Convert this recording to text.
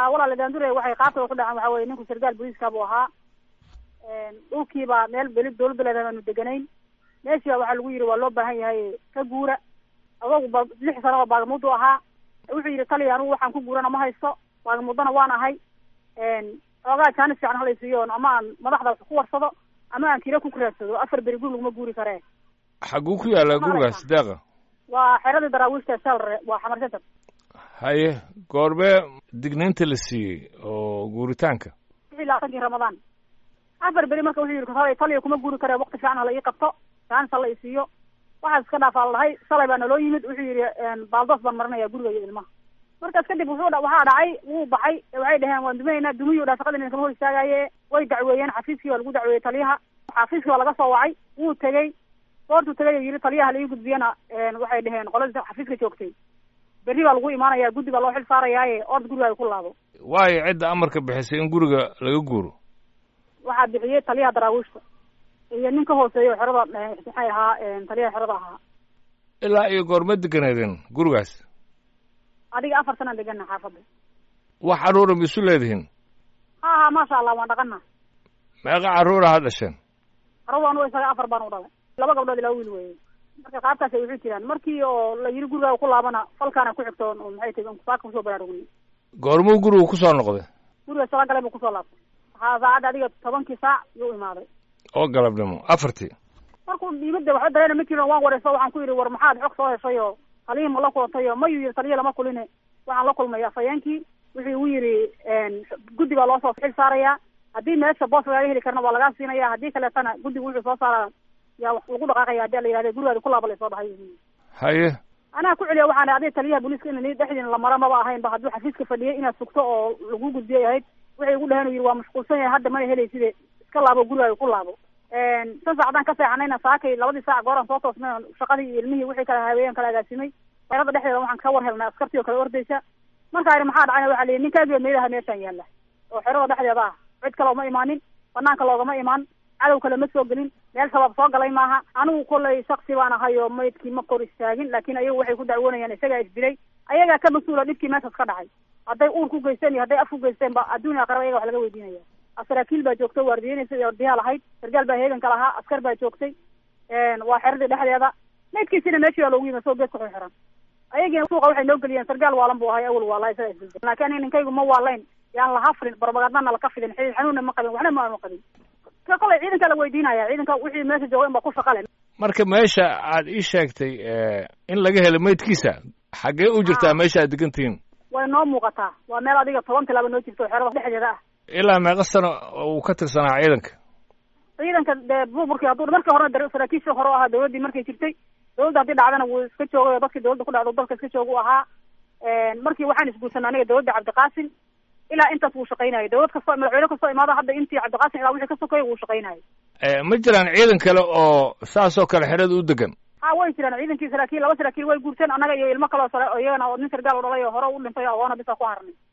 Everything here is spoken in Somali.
ha walaal daandure waxay qaabkada ku dhaceen waxa weye ninku sargaal booliiska buu ahaa dhulkiibaa meel beli dawladda leedahay baanu deganayn meeshiiba waxaa lagu yidhi waa loo baahan yahay ka guura adogu ba lix sano oo baagamudu ahaa wuxuu yidhi taliya anugu waxaan ku guurana ma haysto baagamuddana waan ahay xoogaa jaanis fiican halaysiiyo ama aan madaxda wax ku warsado ama aan kira ku kuraadsado afar beri guri laguma guuri karee xaguu ku yaalla gurigaas deeqa waa xeradii daraawiishta salre waa xamar center haye goormee dignaynta la siiyey oo guuritaanka wixii labaatankii ramadaan afar beri marka wuxuu yidhi hal taliya kuma guuri karee wakti fiican hala ii qabto jaanis hala i siiyo waxaas iska dhaafaa la dhahay shalay baa naloo yimid wuxuu yidhi baaldoos baan marinaya guriga iyo ilmaha markaas kadib wuxuu waxaa dhacay wuu baxay waxay dhaheen waan duminaynaa dumiyu dhaa shaqadii kama hor istaagaaye way dacweeyeen xafiiskii baa lagu dacweeyey taliyaha xafiiskii baa laga soo wacay wuu tegey goortuu tegay yidhi taliyaha laii gudbiyana waxay dhaheen qoladii xafiiska joogtay berri baa lagu imaanaya guddi baa loo xil saarayaaye ord gurigaaga ku laabo waayo cidda amarka bixisay in guriga laga guuro waxaa bixiyey taliyaha daraawiishta iyo nin ka hooseeya oo xerada maxay ahaa taliyaha xerada ahaa ilaa iyo goorma deganeedeen gurigaas adiga afar sanaan degana xaafadda wax carruura ma isu leedihiin ha ha maasha allah waan dhaqana meeqa carruura ha dhasheen carruur anugu isaga afar baan u dhalay laba gabdhood ilaa wiil weeye marka qaabkaasay wuxuu jiraan markii oo la yidhi gurigaaga ku laabana falkaana ku xigto oo maxay tahi saaka kusoo baraarugni goormuu gurigu kusoo noqday guriga sala galay buu kusoo laabtay waxaa saacadda adiga tobankii saac yuu imaaday oo galabnimo afartii markuu dhiibada waxba dareena ma jirin waan wareyso waxaan ku yidhi war maxaad xog soo heshay oo taliyii ma la kulantay oo mayuu yidhi taliya lama kuline waxaan la kulmay afhayeenkii wuxuu igu yidhi guddi baa loo soo xil saarayaa haddii meesha boos lagaaga heli karna waa lagaa siinaya haddii kaleetana guddigu wuxuu soo saaraa yaa lagu dhaqaaqaya hadii la yihahda gurigaadi ku laaba laysoo dhahay haye anaa ku celiya waxaan adiga taliyaha booliiska in dhexdiina la mara maba ahayn ba hadduu xafiiska fadhiyay inaad sugto oo lagu gudbiyay ahayd waxay igu dhaheen u yidhi waa mashquulsan yahay hadda mana helayside iska laabo gurigaaga ku laabo san saacadaan ka seexanayna saakay labadii saac gooraan soo toosnay shaqadii iyo ilmihii wixii kala haweeyeen kala agaasimay xerada dhexdeeda waxaan ka war helnay askartii oo kale ordaysa markaa ihi maxaa dhacayna waxa la yidhi ninkaagiyo meedaha meeshaan yaalla oo xerada dhexdeeda ah cid kale uma imaanin banaanka loogama imaan cadow kale ma soo gelin meel shabaab soo galay maaha anigu kollay shaksi baan ahay oo maydkii ma kor istaagin laakiin ayagu waxay ku dacwoonayaan isagaa isdilay ayagaa ka mas-uula dhibkii meeshaas ka dhacay hadday uur ku geysteen iyo hadday af ku geysteen ba adduun aqraba ayaga wax laga weydiinaya saraakiil baa joogta waardiyeynaysa iyo ordiyaha lahayd sargaal baa heeganka lahaa askar baa joogtay waa xeradii dhexdeeda maydkiisina meeshii baa loogu yimi soo geedka xu xiran ayagiina suuqa waxay noo geliyeen sargaal waalan buu ahay awal waalaha isaga isdilday laakiin aniga ninkaygu ma waalayn yaan laha fidin barbagadnana laka fidin xidid xanuunna ma qabin waxna ma aanu qabin ka kolay ciidanka la weydiinaya ciidanka wixii meesha jooga in baa ku shaqa leh marka meesha aad ii sheegtay in laga helo maydkiisa xaggee u jirtaa meesha aad degantihiin way noo muuqataa waa meel adiga toban tilaaba noo jirto xerada dhexdeeda ah ilaa meeqa sano uu ka tirsanaa ciidanka ciidanka dee buburkii hadduu markii horena saraakiishii hore u ahaa dawladdii markay jirtay dawladda haddii dhacdana wuu iska joogay oo dadkii dawladda ku dhacdo dalka iska jooga u ahaa markii waxaan isguursanay aniga dawladda cabdiqaasim ilaa intaas wuu shaqaynayay dawlad kastoo madaxweyne kastoo imaada hadda intii cabdiqaasim ilaa wixii ka sokeeya wuu shaqaynayay ma jiraan ciidan kale oo saasoo kale xerada u degan ha way jiraan ciidankii saraakiil laba saraakiil way guurteen annaga iyo ilmo kaleo sare oo iyagana oo nin sargaal u dhalay oo hore u dhintay agoona bisa ku harnay